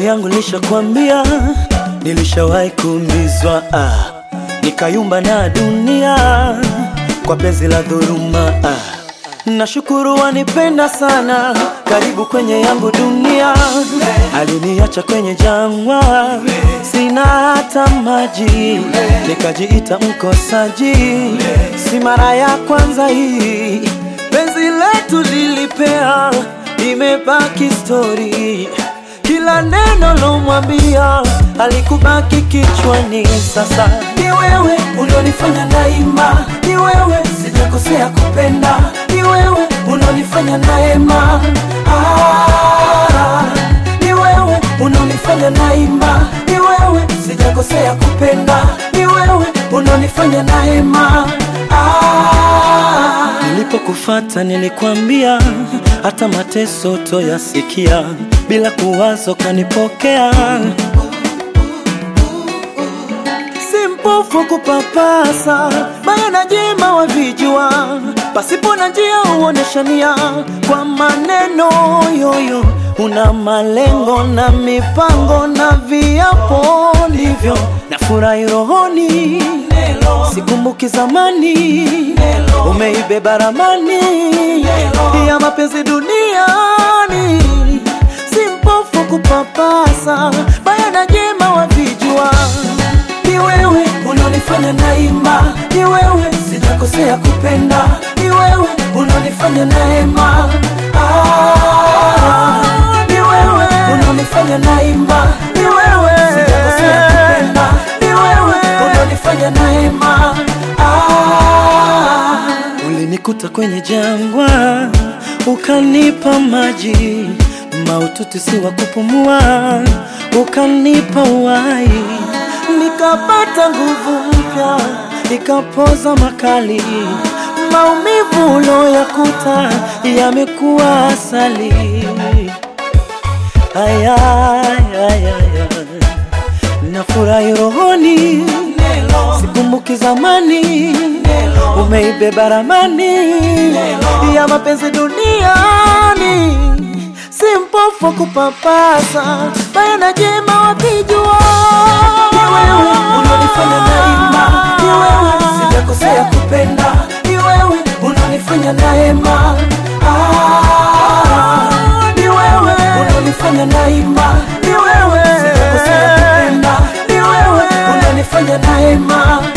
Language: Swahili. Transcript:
Nafsi yangu nishakwambia, nilishawahi kuumizwa ah, nikayumba na dunia kwa penzi la dhuluma ah. Nashukuru wanipenda sana, karibu kwenye yangu dunia. Aliniacha kwenye jangwa, sina hata maji, nikajiita mkosaji. Si mara ya kwanza hii, penzi letu lilipea, imebaki stori. Kila neno lomwambia alikubaki kichwani. Sasa ni wewe ulionifanya naima, ni wewe sijakosea kupenda, ni wewe unaonifanya naema. Ah, ni wewe unaonifanya naima, ni wewe sijakosea kupenda, ni wewe unaonifanya naema. Ah, nilipokufata nilikwambia hata mateso toyasikia, bila kuwazo kanipokea si mpofu kupapasa baya na jema wavijua, pasipo na njia uoneshania kwa maneno yoyo. Una malengo na mipango na viapo ndivyo na furahi rohoni, sikumbuki zamani umeibeba ramani ya mapenzi duniani, si mpofu kupapasa baya na jema wavijua ni wewe unaonifanya naima, ni wewe sijakosea kupenda, ni wewe unaonifanya naema. Ah, ni wewe unaonifanya naima, ni wewe sijakosea kupenda, ni wewe unaonifanya naema. Ah, ulinikuta kwenye jangwa ukanipa maji maututi si wa kupumua, ukanipa uhai nikapata nguvu mpya, nikapoza makali. Maumivu uloyakuta yamekuwa asali. Aya, aya, aya. Nafurahi rohoni, sikumbuki zamani, umeibeba ramani ya mapenzi duniani si mpofu kupapasa baya na jema wapijua. Ni wewe unanifanya naima, ni wewe sijakosea kupenda, ni wewe unanifanya naema. Ah, ni wewe unanifanya naima, ni wewe sijakosea kupenda, ni wewe unanifanya naema.